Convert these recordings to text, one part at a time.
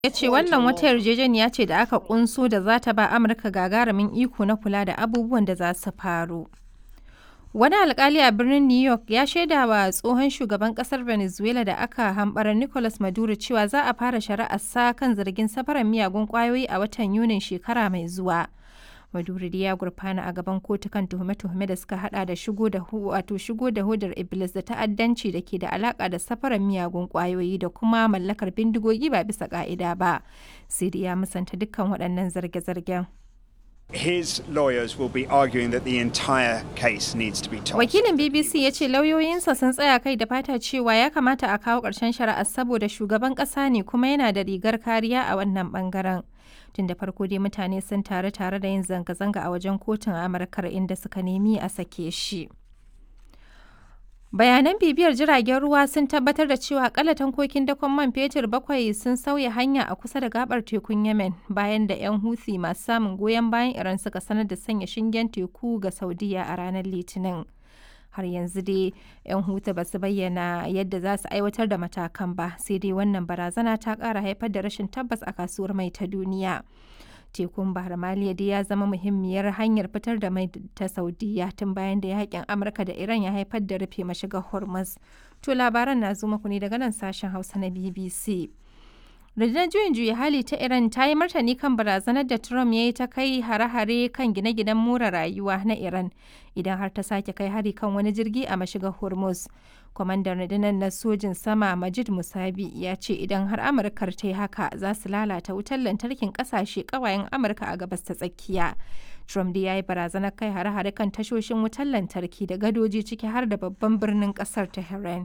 ya ce wannan wata yarjejeniya ce da aka kunso da za ta ba amurka gagarumin iko na kula da abubuwan da za su faru wani alkali a birnin new york ya shaida wa tsohon shugaban kasar venezuela da aka hambara nicolas maduro cewa za a fara shari'ar sa kan zargin safarar miyagun kwayoyi a watan yunin shekara mai zuwa maduro ya gurfana a gaban kotu kan tuhume-tuhume da suka hada da shigo da wato shigo da hodar iblis da ta'addanci da ke da alaka da safarar miyagun kwayoyi da kuma mallakar bindigogi ba bisa ka'ida ba sai dai ya musanta dukkan waɗannan zarge-zargen His lawyers will be arguing that the entire case needs to be tossed. Wakilin BBC ya ce lauyoyinsa sun tsaya kai da fata cewa ya kamata a kawo ƙarshen shari'ar saboda shugaban ƙasa ne kuma yana da rigar kariya a wannan ɓangaren. Tun da farko dai mutane sun taru tare da yin zanga-zanga a wajen kotun Amurkar inda suka nemi a sake shi. Bayanan bibiyar jiragen ruwa sun tabbatar da cewa akalla tankokin dakon man fetur bakwai sun sauya hanya a kusa da gabar tekun Yemen bayan da 'yan Houthi masu samun goyon bayan Iran suka sanar da sanya shingen teku ga Saudiya a ranar Litinin. Har yanzu dai 'yan Houthi ba su bayyana yadda za su aiwatar da matakan ba, sai dai wannan barazana ta ƙara haifar da rashin tabbas a kasuwar mai ta duniya. tekun bahar maliya dai ya zama muhimmiyar hanyar fitar da mai ta saudiya tun bayan da yakin amurka da iran ya haifar da rufe mashigar hormuz to labaran na zo muku ne daga nan sashen hausa na bbc rundunar juyin juya hali ta iran ta yi martani kan barazanar da trump ya yi ta kai hare-hare kan gine-ginen more rayuwa na iran idan har ta sake kai hari kan wani jirgi a mashigar hormuz kwamandan rundunar na sojin sama majid musabi ya ce idan har amurkar ta yi haka za su lalata wutar lantarkin kasashe kawayen amurka a gabas ta tsakiya trump da ya yi barazanar kai hare-hare kan tashoshin wutar lantarki da gadoji ciki har da babban birnin kasar tehran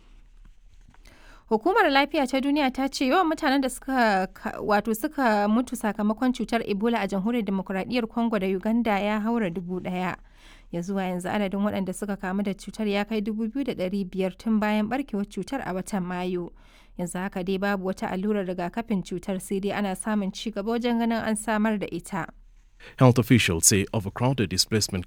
Hukumar Lafiya ta Duniya ta ce yawan mutanen da suka wato suka mutu sakamakon cutar Ebola a Jamhuriyar Demokuraɗiyyar Congo da Uganda ya haura dubu ɗaya. Ya zuwa yanzu adadin waɗanda suka kamu da cutar ya kai dubu biyu da ɗari biyar tun bayan barkewar cutar a watan Mayu. Yanzu haka dai babu wata allurar rigakafin cutar sai dai ana samun ci gaba wajen ganin an samar da ita. Health officials say overcrowded displacement